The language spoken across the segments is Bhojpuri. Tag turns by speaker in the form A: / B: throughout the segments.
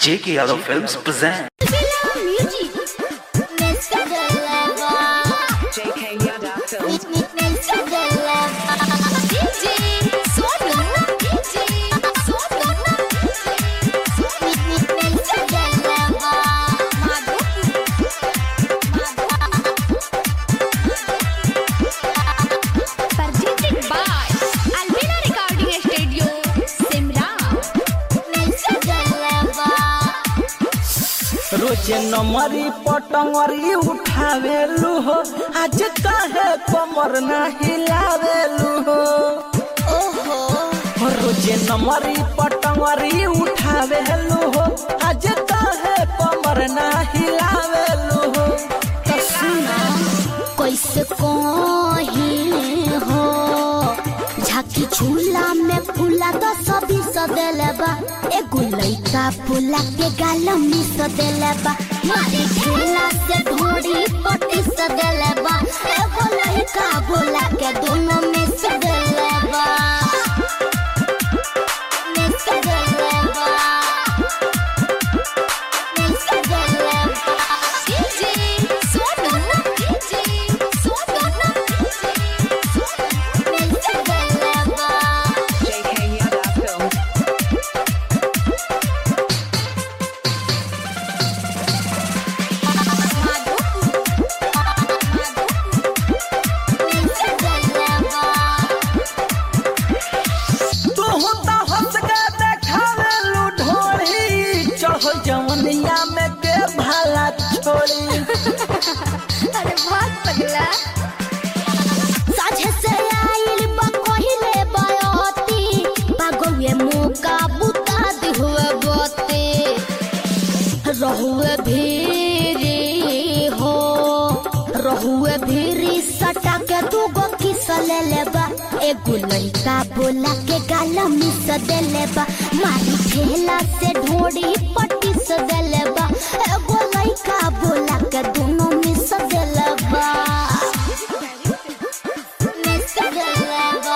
A: J.K. Yadav Films present.
B: JK Yada Films.
C: Presented by Albina Recording Studio, Simra.
D: रोजे नमरी पटंगरी उठावेलू हो आज काहे कमर ना हिलावेलू हो रोजे नमरी पटंगरी उठावेलू हो आज काहे कमर ना हिलावेलू हो तो सुना
E: कैसे कहीं हो झाकी झूला में फूला तो सभी सदेले बा एगो लइका फूला के गाल में सदेले बा मारी झूला से ढोड़ी पटी सदेले बा एगो लइका बोला के दोनों में सदेले बा में सदेले बा में सदेले बा
C: DJ Soto, DJ Soto,
E: में सदेले बा
B: JK Yada Films.
D: तू तो हंस के देखावेलू ढोली चढ़ जवनिया में के भाला छोड़ी
C: अरे बहुत पगला
E: साझे से आइल बा कहिले बयती पागवे मौका बुता दी हुए बते रहुए भीरी हो रहुए भीरी सटा के दू गो किस ले लेबा एगो लइका बोला के गाल मिस देले बा मारी ठेला से ढोड़ी पट्टी से देले बा एगो लइका बोला के दोनों मिस देले बा मिस देले बा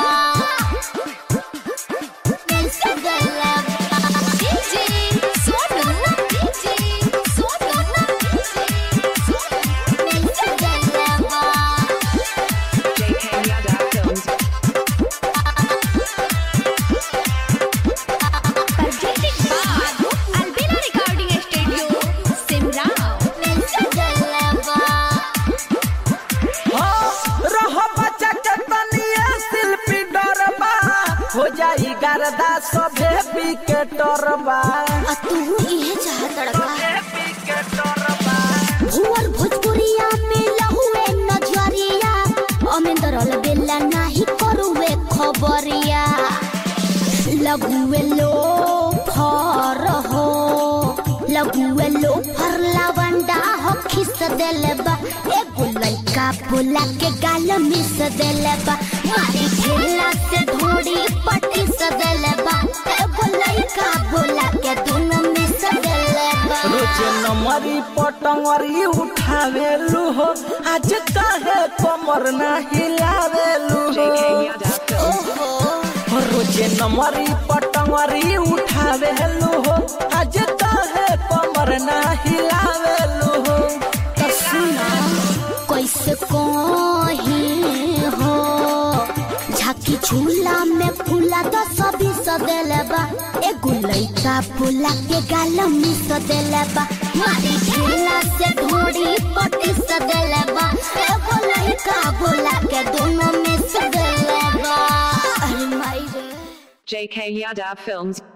E: मिस देले बा
C: DJ Soto, DJ Soto,
E: miss देले बा
B: JK Yada Films.
C: presented by Albina Recording Studio, Simra.
E: Miss देले बा
D: हाँ, रह बच्चा के तनिए शिल्पी डरबा हो जाई गर्दा सभे विकेटरबा
E: आ तू इहे चाहत लड़का भुवर भोजपुरिया में लहुए नजरिया अमेंदर बेला नाही करुवे खबरिया लଗୁए लो फर हो लଗୁए लो फर लावंडा हो खिस देले बा एगो लइका बोला के गाल मिस देले बा मारी ठेला से ढोड़ी पट्टी सदेले बा एगो लइका बोला के दोनों मिस देले बा
D: रोजे नमरी पटंगरी उठावेलू हो आज काहे कमर ना हिलावेलू
B: JK
D: हो
B: Yada Films.
E: ओहो
D: रोजे नमरी पटंगरी उठावेलू हो आज काहे कमर ना हिलावेलू हो तो सुना
E: कैसे कहीं हो झाकी झूला में फूला तो सभी सदेले बा एगो लइका फूला के गाल में सदेले बा मारी झूला से ढोड़ी पटी सदेले बा एगो लइका बोला के दोनों में सदेले बा अरे माई रे
B: JK Yada Films.